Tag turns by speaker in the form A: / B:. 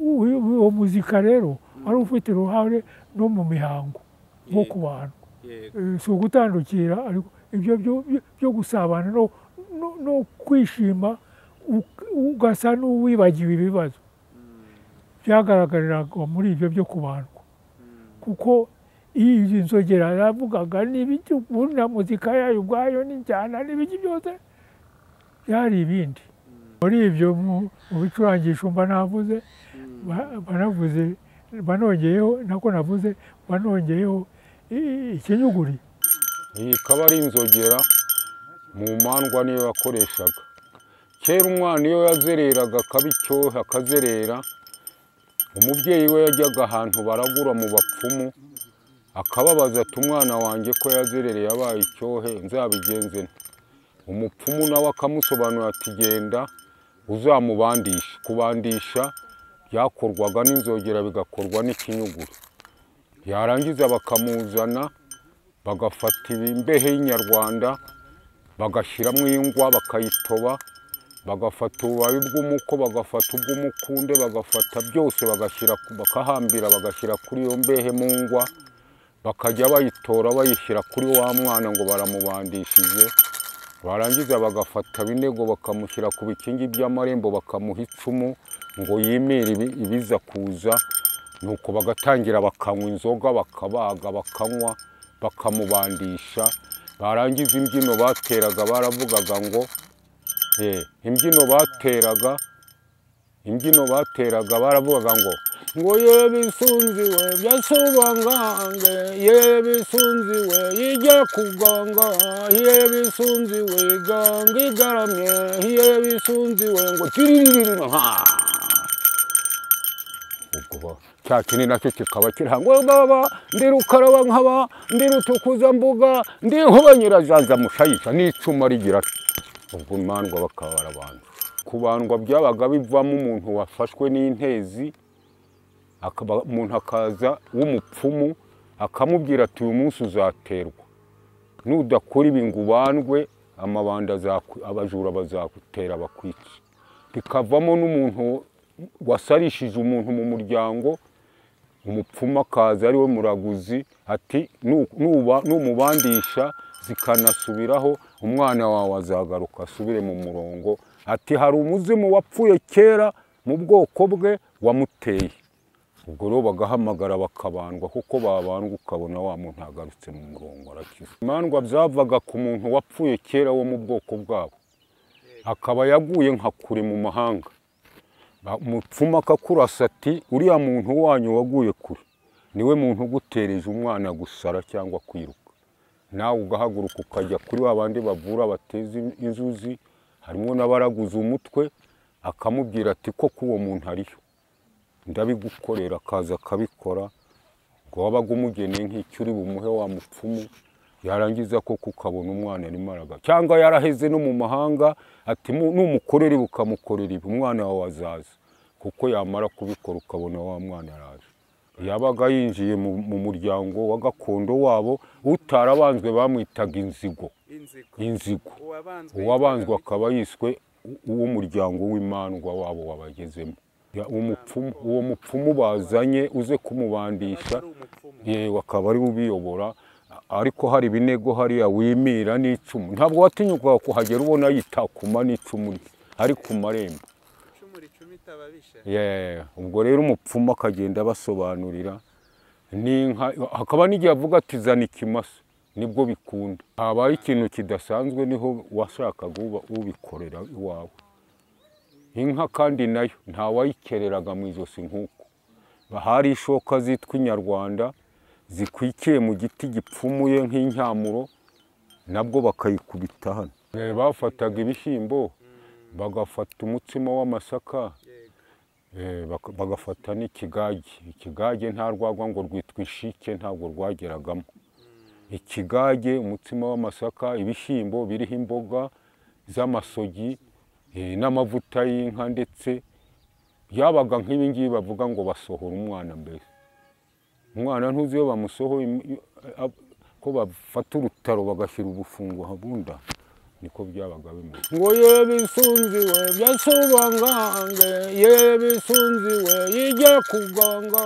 A: uwo muzika rero wari ufite uruhare no mu mihango nko ku bantu
B: yego
A: Eh, si ugutandukira ariko ibyo byo- byo- byo gusabana no- no no kwishima u- ugasa n'uwibagiwe ibibazo byagaragariraga muri ibyo byo kubandwa kuko iyo izi nzogera yavugaga n'ibiki ubundi na muzika yayo ubwayo n'injyana n'ibiki byose byari ibindi muri ibyo mu mu bicurangisho mba navuze ba- banavuze banongeyeho nako navuze banongeyeho i- ikinyuguri
C: iyi ikaba ari inzogera mu mandwa niyo yakoreshaga kera umwana iyo yazereraga akaba icyohe akazerera umubyeyi we yajyaga ahantu baragura mu bapfumu akababaza ati umwana wanjye ko yazerereye yabaye icyohe nzabigenze nte?" umupfumu nawe akamusobanurira ati genda uzamubandishe kubandisha byakorwaga n'inzogera bigakorwa n'ikinyuguri yarangiza bakamuzana bagafata imbehe y'inyarwanda bagashyiramo ingwa bakayitoba bagafata ububabi bw'umuko bagafata ubw'umukunde bagafata byose bagashyira bakahambira bagashyira kuri iyo mbehe mu ngwa bakajya bayitora bayishyira kuri wa mwana ngo baramubandishije barangiza bagafata binego bakamushyira ku bikingi by'amarembo bakamuha icumu ngo yimire ibi- ibiza kuza nuko bagatangira bakanywa inzoga bakabaga bakanywa bakamubandisha barangiza imbyino bateraga baravugaga ngo eh, imbyino bateraga imbyino bateraga baravugaga ngo ngo ye bisunziwe byasubangange ye bisunziwe yijya kuganga ye bisunziwe iganga igaramye ye bisunziwe ngo tiririri ha ubwo cya kindi nacyo kikaba kirangwa baba ndi rukaraba nkaba ndi rutukuza mbuga ndi nkuba nyirazaza mushayisha n'icuma rigira ati. ubwo imandwa bakaba barabandwa kubandwa byabaga bivamo umuntu wafashwe n'intezi akaba umuntu akaza w'umupfumu akamubwira ati uyu munsi uzaterwa nudakora ibi ngo ubandwe amabanda azaku- abajura bazagutera bakwice bikavamo n'umuntu wasarishije umuntu mu muryango umupfumu akaza ari we muraguzi ati "Nu- nuba- numubandisha zikanasubiraho umwana wawe azagaruka asubire mu murongo ati hari umuzimu wapfuye kera mu bwoko bwe wamuteye ubwo rero bagahamagara bakabandwa kuko babandwa ukabona wa muntu agarutse mu murongo arakize imandwa zavaga ku muntu wapfuye kera wo mu bwoko bwabo akaba yaguye nka kure mu mahanga Ba- umupfumu akakurasa ati uriya muntu wanyu waguye kure niwe muntu ugutereje umwana gusara cyangwa kwiruka nawe ugahaguruka ukajya kuri wa bandi bavura bateza in- inzuzi harimo n'abaraguza umutwe akamubwira ati koko uwo muntu ariyo ndabigukorera akaza akabikora ngo wabaga umugeneye nk'icyo uri bumuhe wa mupfumu yarangiza koko ukabona umwana arimo araga cyangwa yaraheze no mu mahanga ati "Mu- numukorera ibi ukamukorera ibi umwana wawe azaza kuko yamara kubikora ukabona wa mwana araje yabaga yinjiye mu mu muryango wa gakondo wabo utarabanzwe bamwitaga inzigo
B: inzigo
C: inzigo
B: uwabanzwe
C: uwabanzwe
B: yitwaga
C: akaba yiswe u- uw'umuryango w'imandwa wabo wabagezemo Ya, umupfumu- uwo mupfumu bazanye uze kumubandisha
B: ari umupfumu
C: yewe akaba ari we ubiyobora ariko hari ibinego hariya wimira n'icumu ntabwo watinyukaga kuhagera ubona yitakuma n'icumu rye ari ku marembo
B: icumu ricumita ababisha
C: Yeah, ubwo rero umupfumu akagenda abasobanurira n'inka hakaba n'igihe avuga ati zana ikimasa nibwo bikunda habaye ikintu kidasanzwe niho washakaga uba- ubikorera iwawe inka kandi nayo ntawayikereraga mu ijosi nk'uko hari ishoka zitwa inyarwanda zikwikiye mu giti gipfumuye nk'incyamuro nabwo bakayikubita hano Eh, bafataga ibishyimbo bagafata umutsima w'amasaka
B: yego
C: Eh, baka- bagafata n'ikigage ikigage nta rwagwa ngo rwitwa ishike ntabwo rwageragamo ikigage umutsima w'amasaka ibishyimbo biriho imboga z'amasogi eh, n'amavuta y'inka ndetse byabaga nk'ibingibi bavuga ngo basohora umwana mbere umwana ntuzi iyo bamusohoye im- iyo- a- a- ko bafata urutaro bagashyira ubufungo habunda niko byabaga bimeze ngo ye bisunziwe byasubangange ye bisunziwe ijya kuganga